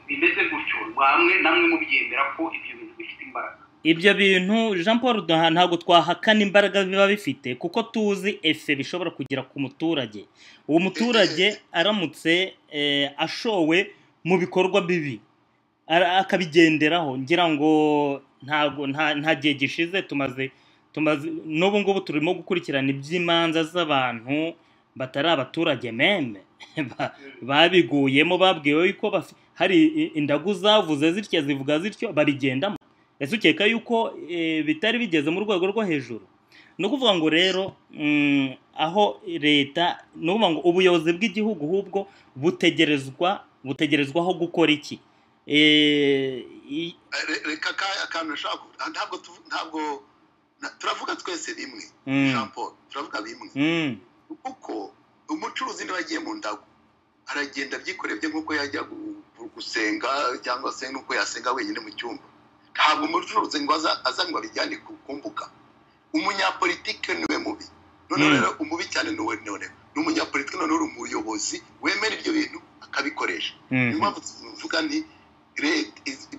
[SPEAKER 8] bimeze gutyo bamwe namwe mubyemera ko ibyo bintu bifite imbaraga
[SPEAKER 1] ibyo bintu jean paul duha ntabwo twahakana imbaraga biba bifite kuko tuzi efe bishobora kugera ku muturage uwo muturage aramutse ashowe mu bikorwa bibi akabigenderaho ngira ngo ntabwo nta gihe gishize tumaze n'ubu ngubu turimo gukurikirana iby'imanza z'abantu batari abaturage meme babiguyemo babwiwe ko hari indagu zavuze zitya zivuga zityo babigendamo ese ukeka yuko bitari bigeze mu rwego rwo hejuru ni ukuvuga ngo rero aho leta ni ukuvuga ngo ubuyobozi bw'igihugu ahubwo butegerezwa butegerezwaho gukora iki
[SPEAKER 5] reka akantu nshaka ntabwo ntabwo turavuga twese rimwe paul turavuga bimwe kuko umucuruzi niba agiye mu ndago aragenda byikoreye bye nk'uko yajya gusenga cyangwa se n'uko yasenga wenyine mu cyumba ntabwo umucuruzi ngo azanywa bijyane ku mbuga umunyapolitike niwe mubi noneho rero umubi cyane niwe none ni umunyapolitike noneho uri umuyobozi wemera ibyo bintu akabikoresha niyo mpamvu tuvuga ni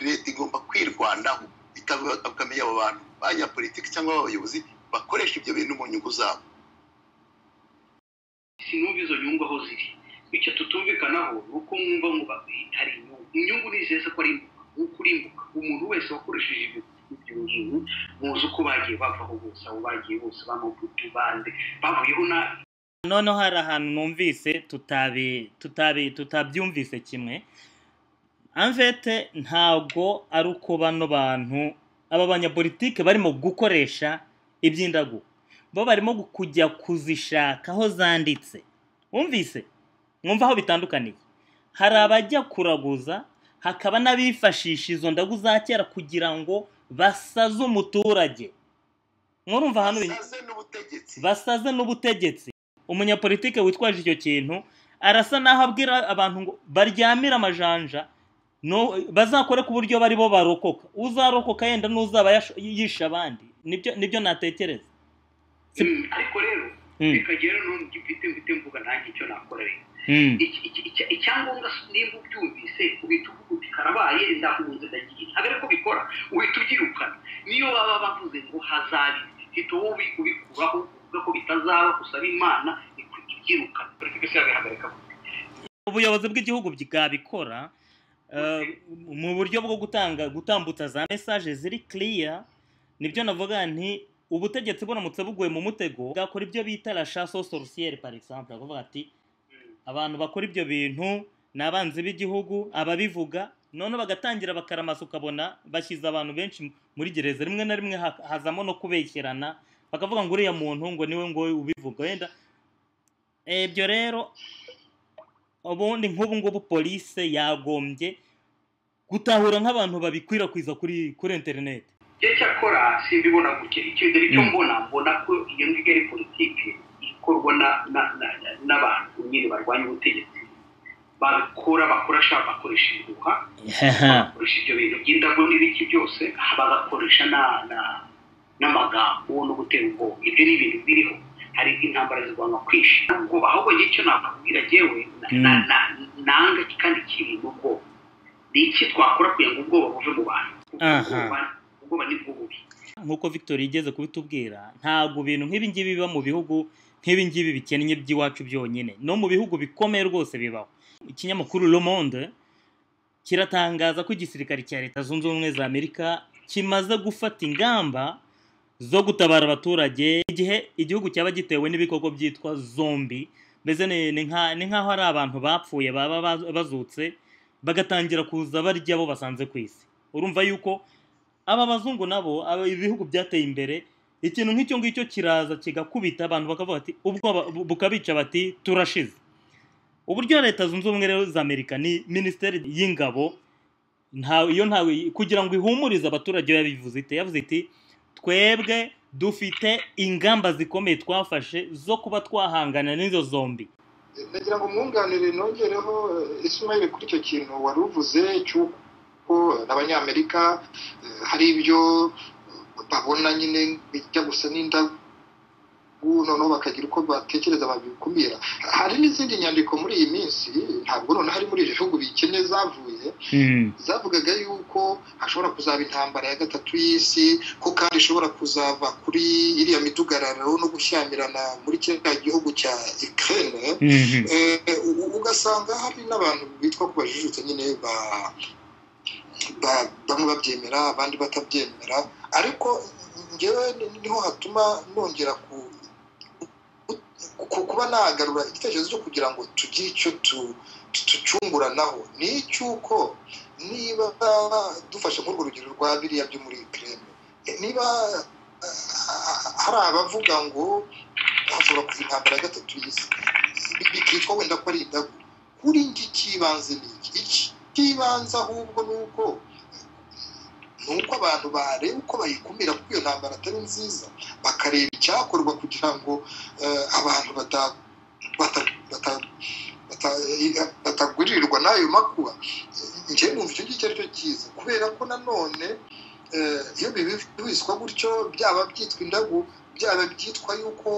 [SPEAKER 5] leta igomba kwirwanaho ikamenya abo bantu banyapolitike cyangwa abayobozi bakoresha ibyo bintu mu nyungu zabo
[SPEAKER 8] sinumva izo nyungu aho ziri bityo tutumvikanaho ni uko mwumva ngo hari inyungu inyungu ni nziza ko ari imbuga nk'uko urimbuka umuntu wese wakoresheje ibyo bintu muzi uko bagiye bavaho bose aho bagiye bose b'amabutu bande bavuyeho nabi
[SPEAKER 1] noneho hari ahantu numvise tutabyumvise kimwe amvete ntabwo ari uko bano bantu aba banyapolitike barimo gukoresha iby'indagu bo barimo kujya kuzishaka aho zanditse wumvise mwumva aho bitandukaniye hari abajya kuraguza hakaba n'abifashisha izo ndagu za kera kugira ngo basaze umuturage murumva ahantu basaze n'ubutegetsi umunyapolitike witwaje icyo kintu arasa n'aho abwira abantu ngo baryamire amajanja bazakore ku buryo bari bo barokoka uzarokoka yenda n'uzaba yishe abandi nibyo natekereza
[SPEAKER 8] ariko rero bikagera n'ubu mfite mfite mvuga ntange icyo nakora rero icyangombwa nimba ubyumvise uhita uvuga uti karabaye ndahunze ndagiye ntabwo ariko bikora uhita ubyirukana niyo baba bavuze ngo hazabe hita wowe ubikuraho uvuga ko bitazaba gusaba imana ibyirukana politiki se yabihagarika
[SPEAKER 1] ubuyobozi bw'igihugu bwabikora mu buryo bwo gutanga gutambutsa za mesaje ziri kiriya nibyo navuga nti ubutegetsi buramutse buguye mu mutego bwakora ibyo bita la chasse aux sorcières par exemple avuga ati abantu bakora ibyo bintu ni abanzi b'igihugu ababivuga noneho bagatangira bakaramasa ukabona bashyize abantu benshi muri gereza rimwe na rimwe hazamo no kubeshyerana bakavuga ngo uriya muntu ngo niwe ngo ubivuga wenda ibyo rero ubundi nk'ubu ngubu polise yagombye gutahura nk'abantu babikwirakwiza kuri kuri interineti
[SPEAKER 8] cyakora simbibona gutya icyo cyo mbona mbona ko iyo ngiyo ari politiki ikorwa n'abantu nyine barwanya ubutegetsi bakora bakoresha bakoresha imbuga bakoresha ibyo bintu by'indabo n'ibiki byose bagakoresha n'amagambo no gutera ubwoba ibyo ni ibintu biriho hari intambara zigomba kwisha ubwo ahubwo ngicyo nakubwira yewe nanga kandi kiri mu bwoba ni iki twakora kugira ngo ubwoba buve mu bantu ubwoba ni bwo bubi
[SPEAKER 1] nk'uko victoria igeze kubitubwira ntabwo ibintu nk'ibi ngibi biba mu bihugu nk'ibi ngibi bikennye by'iwacu byonyine no mu bihugu bikomeye rwose bibaho ikinyamakuru Le Monde kiratangaza ko igisirikare cya leta zunze ubumwe za amerika kimaze gufata ingamba zo gutabara abaturage igihe igihugu cyaba gitewe n'ibikoko byitwa zombi mbese ni ni nka- ni nk'aho ari abantu bapfuye baba baz- bazutse bagatangira kuza barya abo basanze ku isi urumva yuko aba bazungu nabo aba- ibihugu byateye imbere ikintu nk'icyo ngicyo kiraza kigakubita abantu bakavuga bati ubwo aba- bu- bukabica bati turashize uburyo leta zunze ubumwe rero za amerika ni minisiteri y'ingabo nta iyo ntawe kugira ngo ihumurize abaturage yo yabivuze ite yavuze iti twebwe dufite ingamba zikomeye twafashe zo kuba twahangana n'izo zombi
[SPEAKER 3] nagira ngo mwunganire nongereho eh, ismail kuri icyo kintu wari uvuze cy'uko abanyamerika eh, hari ibyo eh, babona nyine bijya gusa n'indabo noneho bakagira uko batekereza babikumira hari n'izindi nyandiko muri iyi minsi ntabwo noneho hari muri ibyo bihugu bikennye zavuye zavugaga yuko hashobora kuzaba intambara ya gatatu y'isi ko kandi ishobora kuzava kuri iriya midugararo no gushyamirana muri kiriya gihugu cya Ukraine Eh, u- ugasanga hari n'abantu bitwa ku bajijutse nyine ba- ba- bamwe babyemera abandi batabyemera ariko ngewe ni- niho hatuma nongera ku- ku- kuba nagarura igitekerezo cyo kugira ngo tugire icyo tu- tu- tucunguranaho ni icy'uko niba dufashe nk'urwo rugero rwa biriya byo muri Ukraine eh, niba ah, hari abavuga ngo hashobora kuza intambara ya gatatu y'isi bi- bikitwa wenda ko ari indagu kuri njye icy'ibanze ni iki icy'ibanze ahubwo ni uko ni uko abantu bareba uko bayikumira kuko iyo ntambara atari nziza bakareba icyakorwa kugira ngo eh, abantu bata- bata- bata- bata- eh, bataguririrwa n'ayo makuba njyewe numva icyo ngicyo ari cyo cyiza kubera ko nanone eh, iyo bibiswa gutyo byaba byitwa indagu byaba byitwa yuko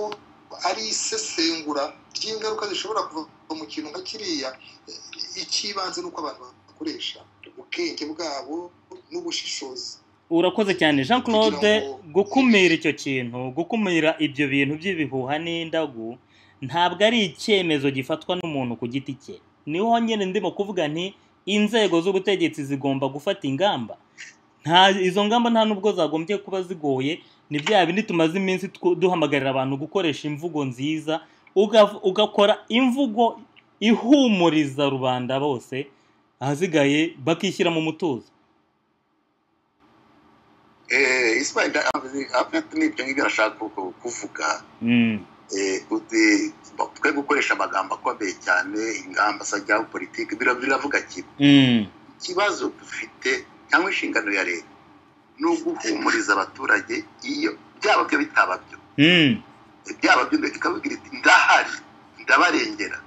[SPEAKER 3] ari isesengura ry'ingaruka zishobora kuva mu kintu nka kiriya eh, icy'ibanze ni uko abantu bakoresha ubwenge bwabo n'ubushishozi
[SPEAKER 1] urakoze cyane jean claude
[SPEAKER 3] Kugira ngo-
[SPEAKER 1] gukumira icyo kintu gukumira ibyo bintu by'ibihuha n'indagu ntabwo ari icyemezo gifatwa n'umuntu ku giti cye niho nyine ndimo kuvuga nti inzego z'ubutegetsi zigomba gufata ingamba nta izo ngamba nta nubwo zagombye kuba zigoye ni bya bindi tumaze iminsi tw- duhamagarira abantu gukoresha imvugo nziza ugav- ugakora imvugo ihumuriza rubanda bose ahasigaye bakishyira mu mutuzo
[SPEAKER 5] Eh, Ismail da- avuze- avuga n'ibyo ngibyo arashaka ku- kuvuga Eh, uti- twe gukoresha amagambo akomeye cyane ingamba se ajya politiki bira- biravuga kimwe ikibazo dufite cyangwa inshingano ya leta ni uguhumuriza abaturage iyo byaba byo bitaba byo byaba byo mbere ikabibwira iti ndahari ndabarengera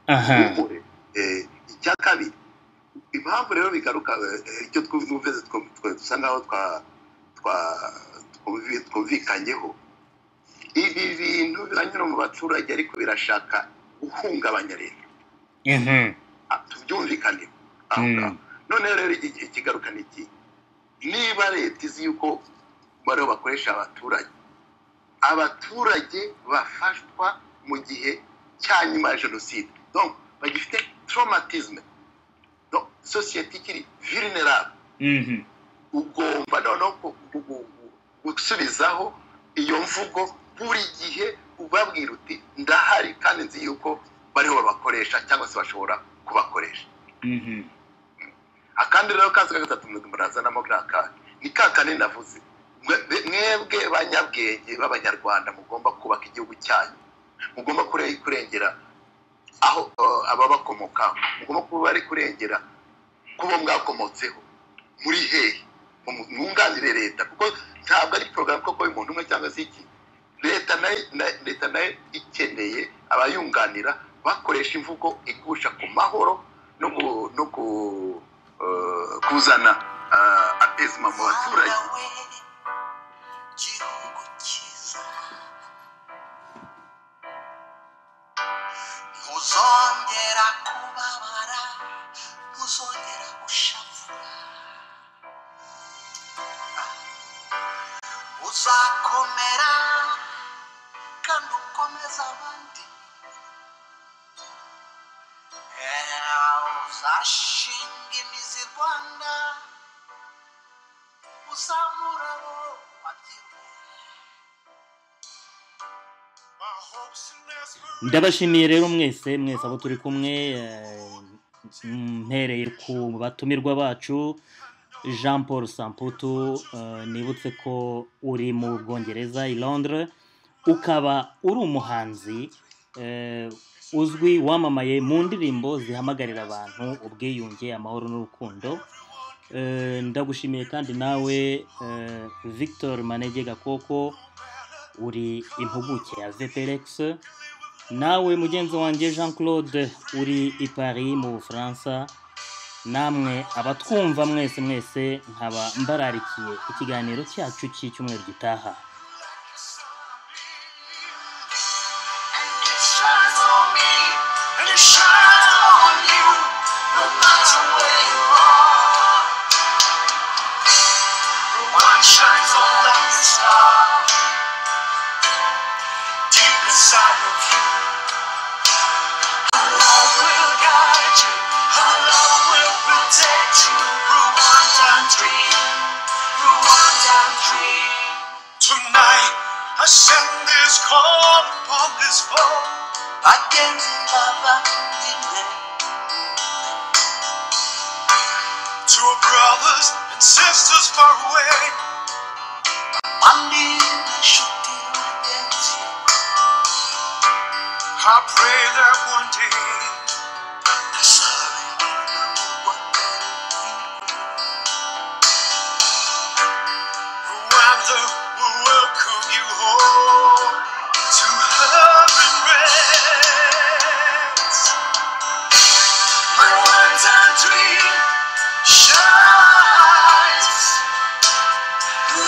[SPEAKER 1] aha
[SPEAKER 5] humure Eh, icya kabiri impamvu rero bigaruka eh, eh, icyo twumvise two- twe dusa nkaho twa- twa- twumvi- twumvikanyeho ibi bintu biranyura mu baturage ariko birashaka guhungabanya leta Ah, tubyumvikaneho aho ngaho noneho rero iki- ikigaruka ni iki niba leta izi yuko bariho bakoresha abaturage abaturage bafashwa mu gihe cya nyuma ya jenoside donc bagifite traumatisme donc sosiyete ikiri vulnerable ugomba noneho ku- ku- ku- ku- gusubizaho iyo mvugo buri gihe ubabwira uti ndahari kandi nzi yuko bariho babakoresha cyangwa se bashobora kubakoresha akandi rero kazi ka gatatu mwe murazanamo ka kandi ni ka kane navuze Mwe- be- mwebwe banyabwenge b'abanyarwanda mugomba kubaka igihugu cyanyu mugomba kure- kurengera aho eh, ababakomokaho mugomba kuba bari kurengera kubo mwakomotseho muri hehe Mu- mwunganire leta kuko ntabwo ari porogaramu koko y'umuntu umwe cyangwa se iki leta nayo na- leta nayo ikeneye abayunganira bakoresha imvugo igusha ku mahoro no ku- no ku eh, kuzana eh, apesima mu baturage
[SPEAKER 4] gihugu cyiza ntuzongera kubabara ntuzongera gushavura uzakomera kandi ukomeza abandi Eh, uzashinga imizi rwanda uzamura abo wabyirukanye
[SPEAKER 1] ndabashimiye rero mwese mwese abo turi kumwe mpereye ku batumirwa bacu jean paul samputu nibutse ko uri mu bwongereza i londres ukaba uri umuhanzi uzwi wamamaye mu ndirimbo zihamagarira abantu ubwiyunge amahoro n'urukundo ndagushimiye kandi nawe victor manege gakoko uri impuguke ya vplex nawe mugenzi wanjye jean claude uri i paris mu bufaransa namwe abatwumva mwese mwese nkaba mbararikiye ikiganiro cyacu cy'icyumweru gitaha
[SPEAKER 4] Shines on like a star deep inside of you. Her love will guide you. Her love will protect you. Rwandan dream. Rwandan dream. Tonight, I send this call upon this phone. Bagenzi bavandimwe. To our brothers and sisters far away. Bandi n'inshuti bagenzi. I pray that one day Rwanda will welcome you home to her and rest. My Rwandan dream shines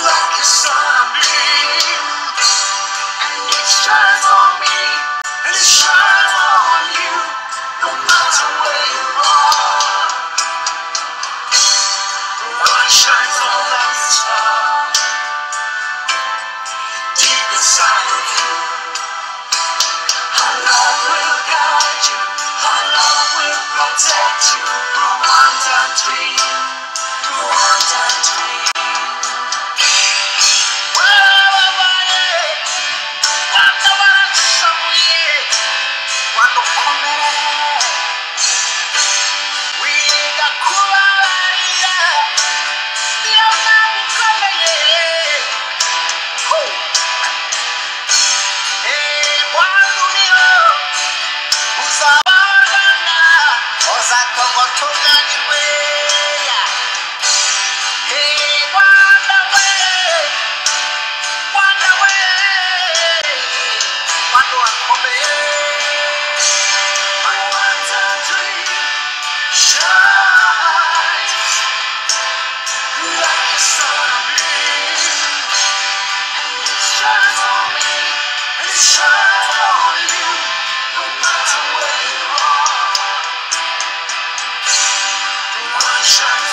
[SPEAKER 4] like a sunbeam, and it shines on me and it shines on you no matter where you are. The light shines on like a star deep inside of you. Our love will guide you, our love will protect you. Rwandan dream, Rwandan dream. Whoa, yeah. Shine.